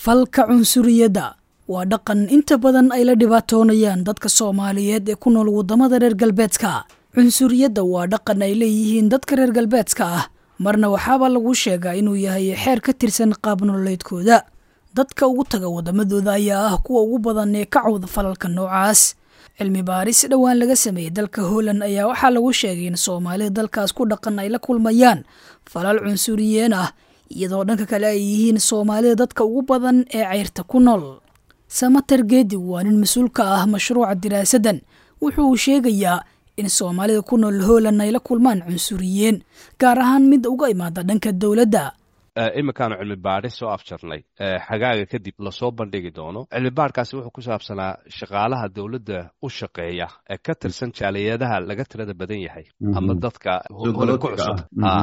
falka cunsuriyadda waa dhaqan inta badan ay la dhibaatoonayaan dadka soomaaliyeed ee ku nool waddamada reer galbeedka cunsuriyadda waa dhaqan ay leeyihiin dadka reer galbeedka ah marna waxaaba lagu sheegaa inuu yahay xeer ka tirsan qaab nololeedkooda dadka ugu taga waddamadooda ayaa ah kuwa ugu badan ee ka cawda falalka noocaas cilmi baaris dhowaan laga sameeyey dalka holland ayaa waxaa lagu sheegay in soomaalida dalkaas ku dhaqan ay la kulmayaan falal cunsuriyeen ah iyadoo dhanka kale ay yihiin soomaalida dadka ugu badan ee ceyrta ku nool samater geedi waa nin mas-uul ka ah mashruuca diraasaddan wuxuu sheegayaa in soomaalida ku nool holland ay la kulmaan cunsuriyeen gaar ahaan mid uga imaada dhanka dowladda iminkaanu cilmi baadhis soo afjarnay xagaaga kadib lasoo bandhigi doono cilmi baadhkaasi wuxuu ku saabsanaa shaqaalaha dowladda u shaqeeya ee ka tirsan jaaliyadaha laga tirada badan yahay ama dadka holan ku cusub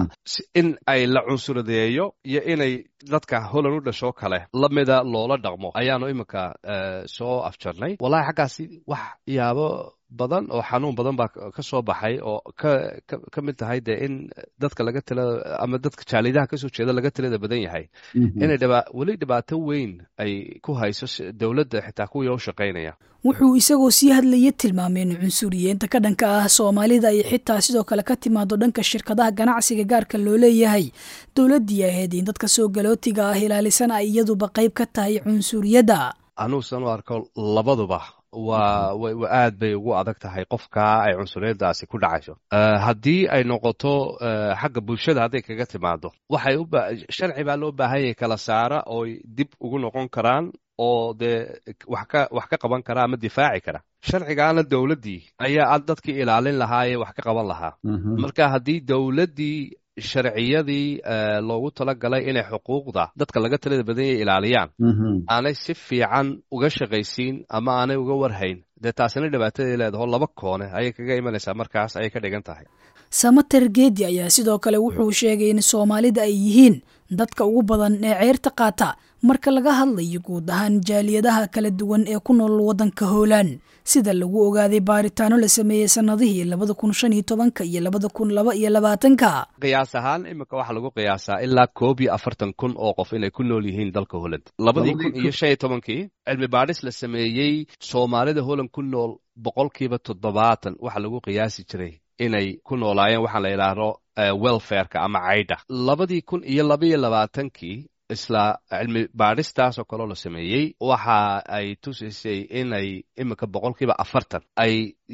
in ay la cunsuradeeyo iyo inay dadka holan u dhashoo kale lamida loola dhaqmo ayaanu iminka soo afjarnay wallahi xaggaasi wax yaabo badan oo xanuun badan baa ka soo baxay oo ka ka mid tahay dee in dadka laga tila ama dadka jaalidaha kasoo jeeda laga tilada badan yahay inay dhibaa weli dhibaato weyn ay ku hayso dowladda xitaa kuwii u shaqaynaya wuxuu isagoo sii hadlaya tilmaamay in cunsuriyeenta ka dhanka ah soomaalida ay xitaa sidoo kale ka timaado dhanka shirkadaha ganacsiga gaarka loo leeyahay dowladdii ahayd in dadka soo galootiga ah ilaalisan ay iyaduba qayb ka tahay cunsuriyadda anuusan u arko labaduba waa aad bay ugu adag tahay qofka ay cunsuriyadaasi ku dhacayso haddii ay noqoto xagga bulshada hadday kaga timaado waxay sharci baa loo baahanyay kala saara ooy dib ugu noqon karaan oo dee wax ka wax ka qaban kara ama difaaci kara sharcigaana dowladdii ayaa dadkii ilaalin lahaa ee wax ka qaban lahaa marka haddii dowladdii sharciyadii loogu talagalay inay xuquuqda dadka laga talada badanya ilaaliyaan aanay si fiican uga shaqaysiin ama aanay uga warhayn dee taasina dhibaatadii leedaho laba koone ayay kaga imanaysaa markaas ayay ka dhigan tahay samater geedi ayaa sidoo kale wuxuu sheegay in soomaalida ay yihiin dadka ugu badan ee ceyrta qaata marka laga hadlayo guud ahaan jaaliyadaha kala duwan ee ku nool waddanka hoolaan sida lagu ogaaday baaritaano la sameeyey sannadihii labada kun shan iyo tobanka iyo labada kun laba iyo labaatanka qiyaas ahaan iminka waxaa lagu qiyaasaa ilaa koob iyo afartan kun oo qof inay ku nool yihiin dalka holland labadii kun iyo shan iyo tobankii cilmi baadhis la sameeyey soomaalida holland ku nool boqolkiiba toddobaatan waxaa lagu qiyaasi jiray inay ku noolaayeen waxaa la yidhaahdo welfareka ama caydha labadii kun iyo labaiyo labaatankii isla cilmi baadhistaas oo kaloo la sameeyey waxa ay tusaysay inay iminka boqolkiiba afartan ay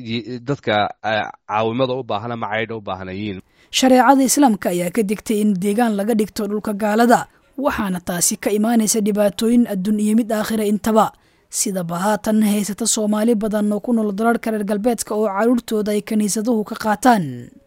dadka caawimada u baahan ama caydha u baahnayiin shareecada islaamka ayaa ka digtay in deegaan laga dhigto dhulka gaalada waxaana taasi ka imaanaysa dhibaatooyin adduun iyo mid aakhira intaba sidaba haatan haysata soomaali badan oo ku nool dalalka reer galbeedka oo carruurtooda ay kiniisaduhu ka qaataan